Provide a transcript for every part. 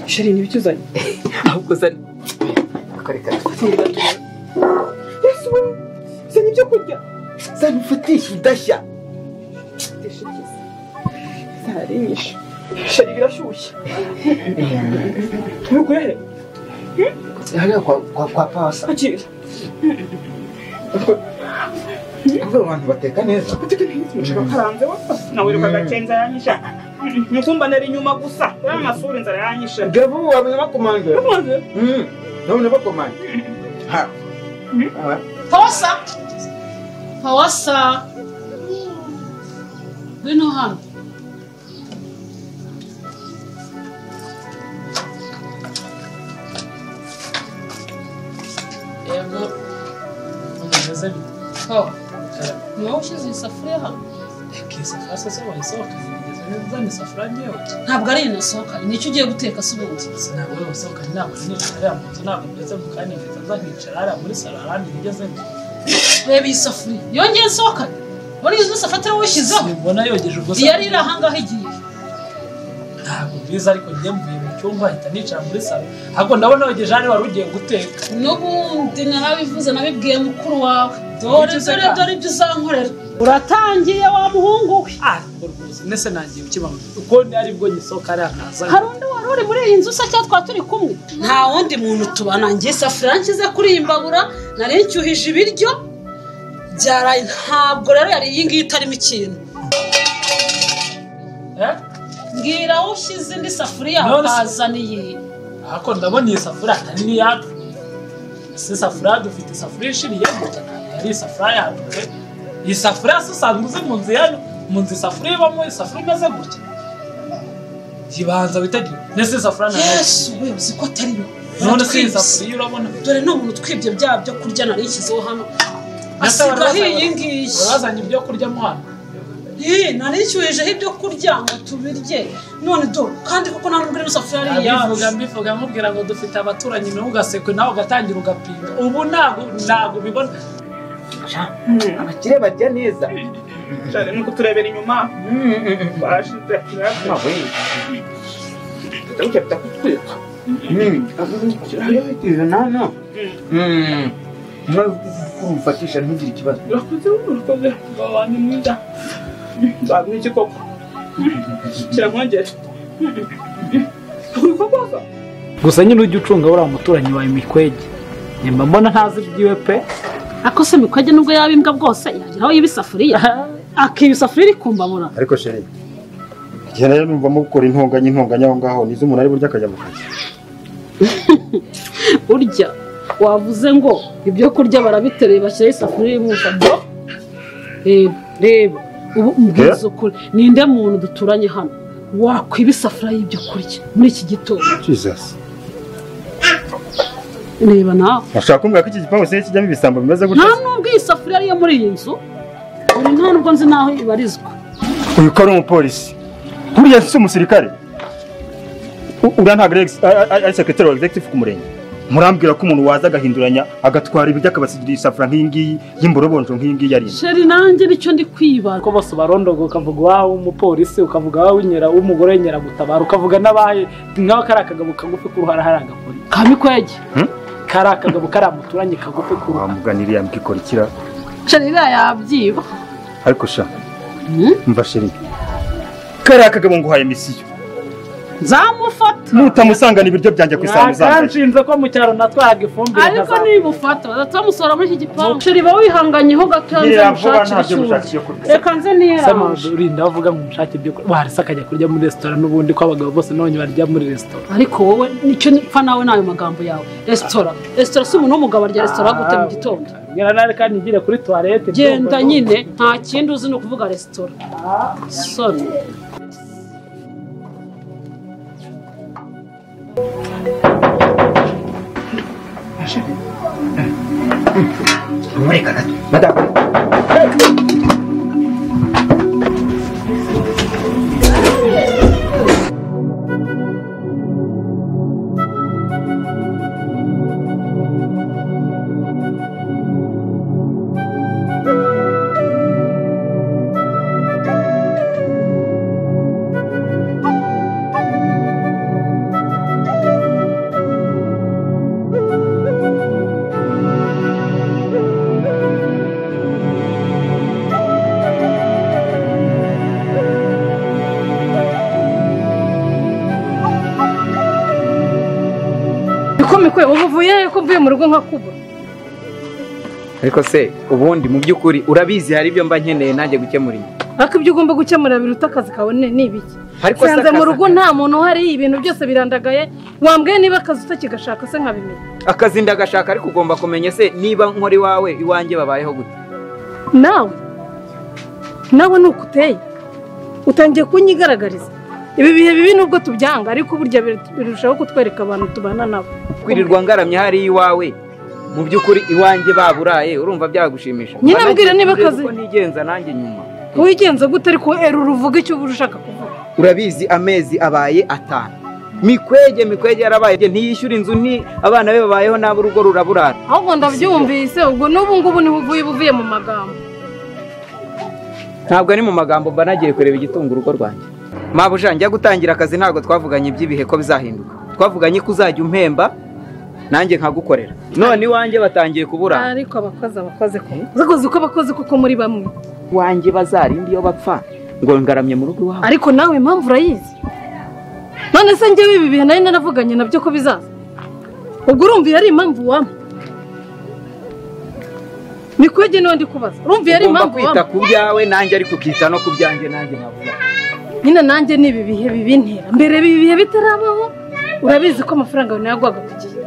sheri ni ibyo uzanye ahubwo uzane akareka yesu we uzanye ibyo kurya uzanye ufatishe udashya zarinyishe sheri birashyushye ntukorere hariya kwa kwa kwa pasa akira ubwo abantu bateka neza nshaka karanze wapfa nawe reka gakenza yanyisha mukumba nari inyuma gusa uriya masura inzara yanyishe gabu wabona bakomanje maze Mm, nabona bakomanje ha Ah, pawasa pawasa ngwino hano yego unameze bite pawa niwe ushyize iyi safuriya hano ikisafuriya se wahise wakazigeza neza ni safuriya ngewe ntabwo ari iyi nasohokanye nicyo ugiye guteka se ubundi sinabwo rero usohoka ntabwo nicara ariya mu nzu ntabwo ngeze mu kanya mfite nzanicara ariya muri salo ahandi ngeze reba iyi safuriya yongeye nsohokanye muri izi zose afatira wishyizeho mbona yogeje ubwo iyo ari iri ahangaha igiye ntabwo mbizi ariko njye mvuye mu cyumba ahita nicara muri salo ahubwo ndabona yogeje hano wari ugiye guteka n'ubundi narabivuze nabibwiye mukuru wawe dore Icyo dore useka? dore ibyo uzankorera uratangiye wa muhungu we ah ubwo rwose ndetse nangiye ukibamo uko ari bwo ngisohoka ariya kaza hari undi wari uri muri iyi nzu usa cyangwa twaba turi kumwe nta wundi muntu tubana njye isafuriya nshyize kuri iyi mbabura nari nshyuhije ibiryo byaraye ntabwo rero yari iyi ngiyi itarimo ikintu Eh? mbwira aho ushyize indi safuriya None se- akazaniye ariko ndabona iyi safuriya atari n'iyacu si safuriya dufite isafuriya ishiriyemo ntabwo ari isafuriya yacu pe iyi safuriya se usanzwe uzi mu nzu yanyu mu nzu isafuriya ibamo isafuriya imeze gutya ibanza witegure ndetse isafuriya na nayo yesu we uzi ko atari yo none se iyi Uratwibye. safuriya urabona dore ni umuntu utwibye bya byo kurya nari nshyizeho hano Ese wari asigaho wazanye- iyi ngiyi wari wazanye ibyo kurya mo hano Ee, nari nshyuhijeho ibyo kurya ngo tubirye none do kandi kuko nta nubwo ino safuriya ari mbivuga iyacu mbivuga nkubwira ngo dufite abaturanyi nawe ugasekwe nawe ugatangira ugapinga ubu ntabwo ntabwo ubibona abakire barya neza sheri ni ukuturebera inyuma Mm, mm, mm. barashize Ah, we. Tutawucya tutakutwika. Mm, hariya izo nana. Mm, nawe umfatisha ntugire ikibazo urakoze urakoze umugabo wanjye mwiza baguha iki koko kirankongera uri kukoza gusa nyine ujya ucunga uriya muturanyi wawe mikwege nyuma mbona ntazi ibyiwe pe ako se mikwege nubwo yaba imbwa bwose yagera aho yiba isafuriya akiba isafuriya iri kumbabura ariko sheri igihe rero numvamo gukora intonganya intonganya aho ngaho nizo umuntu ari burya akajya mu kazi urya wavuze ngo ibyo kurya barabitereye bashyiraho isafuriya irimo ubusa reba reba ubu mbwiza ukuri ninde muntu duturanye hano wakwiba isafuriya y'ibyo kurya muri iki gitondo jesus reba nawe ushaka kumbwira ko iki gipangu siyo kijyamo ibisambo bimeze nta gutya se? nubwo iyi safuriya ariyo muri iyi nzu buri nta nubwo nzi n'aho ibarizwa uyu ko ari umupolisi buriya si umusirikare U- uriya ntabwo ari ex- a- a- ari sekretari wa executive ku murenge murambwira ko umuntu waza agahinduranya agatwara ibiryo akabasigira isafuriya nk'iyi ngiyi y'imborobonjo nk'iyi ngiyi yari sheri nanjye nicyo ndi kwibaza ko bose barondoga ukavuga iwawe umupolisi ukavuga iwawe inyera umugore nyiragutabara ukavuga n'abaye nk'aho kari akagabo kagufi k'uruhara hari agakoni kamikwege kari akagabo kari amuturanye kagufi k'uruhara wamuganiriye yambwikora ikira sheri iriya yabyiba ariko sha Hmm? mva sheri kariya kagabo nguhaye misiyo nzamufata nutamusangana ibiryo byanjye ku isaha uzambaye ntanshinze ko mu cyaro natwaraga ifumbire ariko nkazamura. nibufata bazahita bamusohora muri iki gipangu sheri ba wihanganyeho gato nze Yera vuba mushakire ntabyo icyuma bushakiye kurya reka nze niyerange Sema, rinda bavuga ngo umushake ibyo kurya warese akajya kurya muri resitora n'ubundi ko abagabo bose nabonye barya muri resitora ariko wowe nicyo mpfa nawe n'ayo magambo yawe resitora resitora si umuntu w'umugabo arya resitora gute mu gitondo mbwira nawe kandi ngire kuri tuwarete genda nyine nta kindi uzi ni ukuvuga resitora soni mureka gato madamu bikomekwe ubu uvuye ko mvuye mu rugo nkakubura ariko se ubundi mu by'ukuri urabizi hari ibyo mba nkeneye nanjye gukemura ibi ariko ibyo ugomba gukemura biruta akazi kawe ni ni ibiki ariko nsanze mu akazi- rugo nta muntu uhari ibintu byose birandagaye wambwiye niba akazi utakigashaka se nkabimenya akazi ndagashaka ariko ugomba kumenya se niba nkora iwawe iwanjye babayeho gute nawe nawe ni uko uteye utangiye kunyigaragariza ibi bihe bibi nubwo tubyanga ariko burya bir- birushaho kutwereka abantu tubana nabo kwirirwa ngaramye hariya iwawe mu by'ukuri iwanjye baburaye urumva byagushimisha Nyine ambwira niba akazi- uko nigenza nanjye nyuma wigenze gute ariko erura uvuga icyo uba ushaka kuvuga urabizi amezi abaye atanu mikwege mikwege yarabaye ntiyishyura inzu nti abana be babayeho nabi urugo ruraburara ahubwo ndabyumvise ubwo n'ubu ngubu niho uvuye uba uvuye mu magambo ntabwo ari mu magambo mba nagiye kureba igitunga urugo rwanjye mabuja njya gutangira akazi ntabwo twavuganye iby'ibihe ko bizahinduka twavuganye ko uzajya umpemba nanjye nkagukorera none iwanjye batangiye kubura ariko abakozi abakozi ko zakoze uko abakozi kuko muri bamwe iwanjye bazarinda iyo bapfa ngo ngaramye mu rugo iwawe ariko nawe impamvu urayizi none se njyewe ibi bihe nari naravuganye nabyo ko bizaza ubwo urumva iyo ari impamvu wampa mikwege niwe ndi kubaza urumva iyo ari ugomba impamvu kwita wampa ku byawe nanjye ariko ukita no ku byanjye nanjye mabuja nyine nanjye ni ibi bihe bibintera mbere ibi bihe bitarabaho urabizi ko amafaranga yawe nayagwaga ku gihe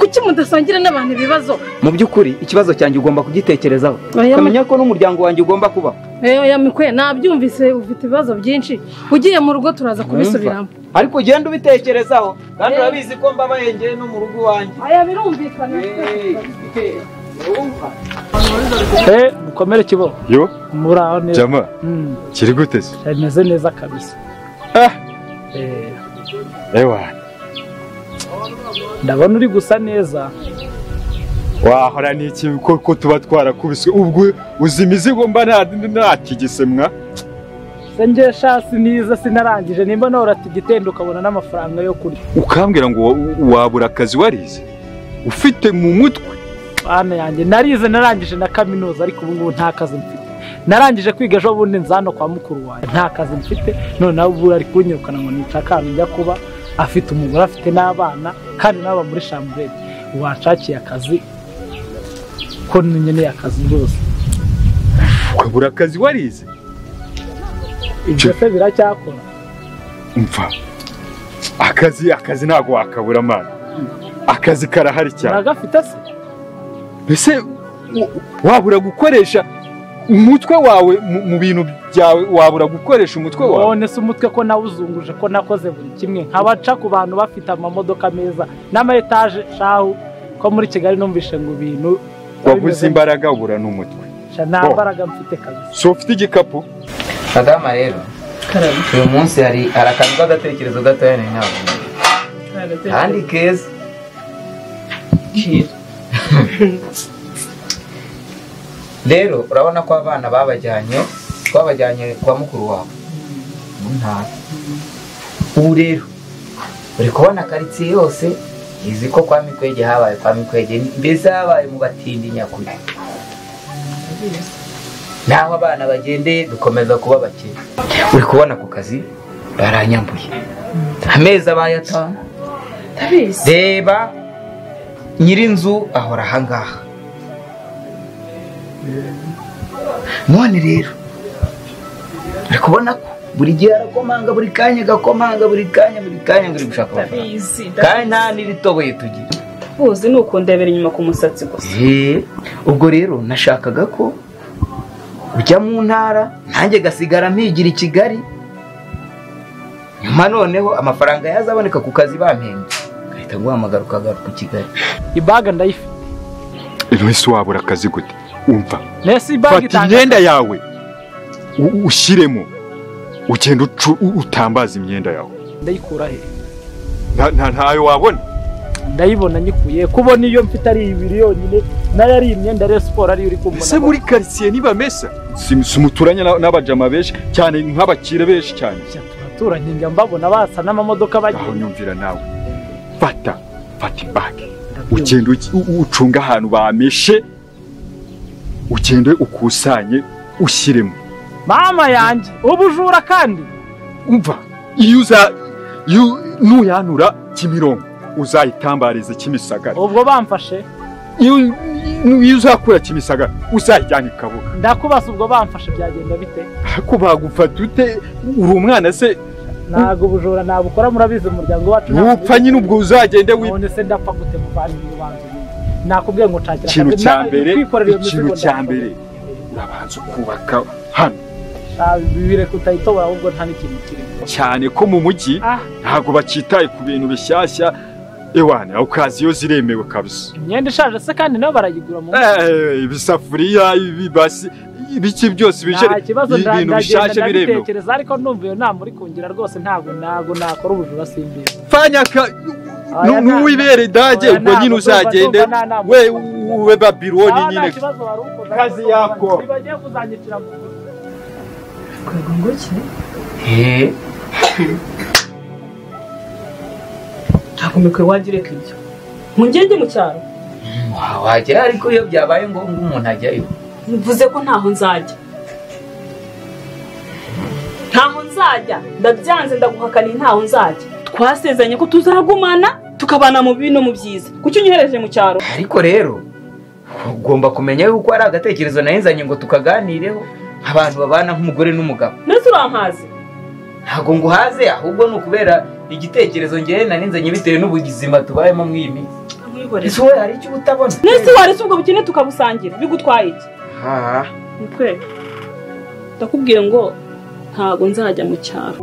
kuki mudasangira n'abantu ibibazo mu by'ukuri ikibazo cyanjye ugomba kugitekerezaho Oya, ma- ukamenya ko n'umuryango wanjye ugomba kubaho eyo ya mikwe nabyumvise ufite ibibazo byinshi ugiye mu rugo turaza kubisubiramo ariko ugenda ubitekerezaho kandi urabizi ko mbabaye njyewe no mu rugo iwanjye aya birumvikana eh mukomere kibo yo muri aho neza jama Mm, kiri gute se bimeze neza kabisa Ah. Eh, ewa ndabona uri gusa neza wahora n'iki ko ko tuba twarakubiswe ubwo uzi imizigo mba nta- ntakigisemwa se njye sha siniza sinarangije nimba nawe uratigitenda ukabona n'amafaranga yo kurya ukambwira ngo wa- wabura akazi warize ufite mu mutwe bana yanjye narize narangije na kaminuza ariko ubu ngubu nta kazi mfite narangije kwiga ejo bundi nza hano kwa mukuru wanjye nta kazi mfite noneho ubu ari kunyirukana ngo nica akana njya kuba afite umugore afite n'abana kandi n'aba muri shamburete wanshakiye akazi ko nkeneye akazi rwose ukabura akazi warize ibyo se biracyakora mva akazi akazi ntabwo wakabura amana akazi karahari cyane uragafite se mbese wa- wabura gukoresha umutwe wawe mu- mu bintu byawe wabura gukoresha umutwe wawe none se umutwe ko nawuzunguje ko nakoze buri kimwe nkaba nca ku bantu bafite amamodoka meza n'ama etaje shahu ko muri kigali numvishe ngo ibintu wabuze imbaraga ubura n'umutwe Sha, nta mbaraga mfite kabisa so ufite igikapu madama rero karame uyu munsi hari hari akantu k'agatekerezo gatoya nari nabonye kandi keza kera rero urabona ko abana babajyanye twabajyanye kwa mukuru wawe mu ntara ubu rero uri kubona karitsiye yose izi ko kwa mikwege habaye kwa mikwege mbese habaye mu batindi nyakuri naho abana bagendeye dukomeza kuba bakene uri kubona ku kazi baranyambuye amezi abaye atanu ndabizi reba nyirinzu ahora ahangaha none rero uri kubona ko buri gihe arakomanga buri kanya agakomanga buri kanya buri kanya ngo uri gushaka amafaranga ndabizi kandi nta n'iritoboye tugira uzi ni ukundebera inyuma ku musatsi gusa Eh, ubwo rero nashakaga ko ujya mu ntara nanjye gasigara mpigira i kigali nyuma noneho amafaranga yazaboneka ku kazi bampembye ngahita guhamagara ukagaruka i kigali ibaga ndayifite ese wabura akazi gute umva nese ibaga fata itanga imyenda yawe u- ushyiremo ugenda ucu- u- utambaza imyenda yawe ndayikura he nta nta- ntayo wabona ndayibona nyikuye kubona iyo mfite ari ibiri yonyine nayo ari imyenda rero siporo ariyo uri kumbona ese muri karitsiye ntibamesa Si- si umuturanye na- n'abajama benshi cyane nk'abakire benshi cyane turaturanye njya mbabona basa n'amamodoka aho bagiye nyumvira nawe fata fata imbage ugenda ugi- u- ucunge ahantu bameshe ugende ukusanye ushyiremo mama yanjye ubujura kandi umva iyo uza iyo nuyanura kimironko uzayitambarize kimisagara ubwo bamfashe iyo iyo uzakura kimisagara uzayijyana i kabuga ndakubasa ubwo bamfashe byagenda bite ko bagufata ute uri umwana se ntabwo ubujura nabukora murabizi umuryango wacu ntabwo nupfa nyine ubwo uzagende wi none se ndapfa gute muvandimwe ubanza ubundi? nakubwiye ngo nshakira ikintu akazi, cya nawe mbere kwikorera iyo ikintu mizigo cya ndapfa mbere urabanza ukubaka hano Ah, bireka utayitobora ahubwo nta n'ikintu kirimo cyane ko mu mujyi Ah. ntabwo bakitaye ku bintu bishyashya ewana okaziyo ziremewe kabisa imyenda ishaje se kandi nayo barayigura mu Eh, ibisafuriya ibibasi ibiki byose bije nta kibazo nda- ibintu bishyashya ndagenda biremewe ndabitekereza ariko numva iyo nama uri kungira rwose ntabwo ntabwo nakora ubujura simbizi fanyaka Oya, nta- n'uwibere dage oya, ubwo nyine ntabwo, ndumva- uzagende ndumva nta nama. we ube babiloni nta nyine kibazo wari ukoze Kazi ariko yako. ntibagiye kuzanyicira mu nzu. Eh, ntabwo mikoro wajya ureka ibyo mungenge mu cyaro wagera ariko iyo byabaye ngombwa umuntu ajyayo mvuze ko ntaho nzajya ntaho nzajya ndabyanze ndaguhakaniye ntaho nzajya twasezeranye ko tuzagumana tukabana mu bibi no mu byiza kuki unyohereje mu cyaro ariko rero ugomba kumenya yuko hari agatekerezo nahezanye ngo tukaganireho abantu babana nk'umugore n'umugabo ndetse urampaze ntabwo nguhaze ahubwo ni ukubera igitekerezo ngewe narinzanye bitewe n'ubuzima tubayemo muri iyi minsi ese wowe hari icyo uba utabona ndetse waretse ubwo bukene tukabusangira bigutwaye iki Ah. ni twebwe ndakubwiye ngo ntago nzajya mu cyaro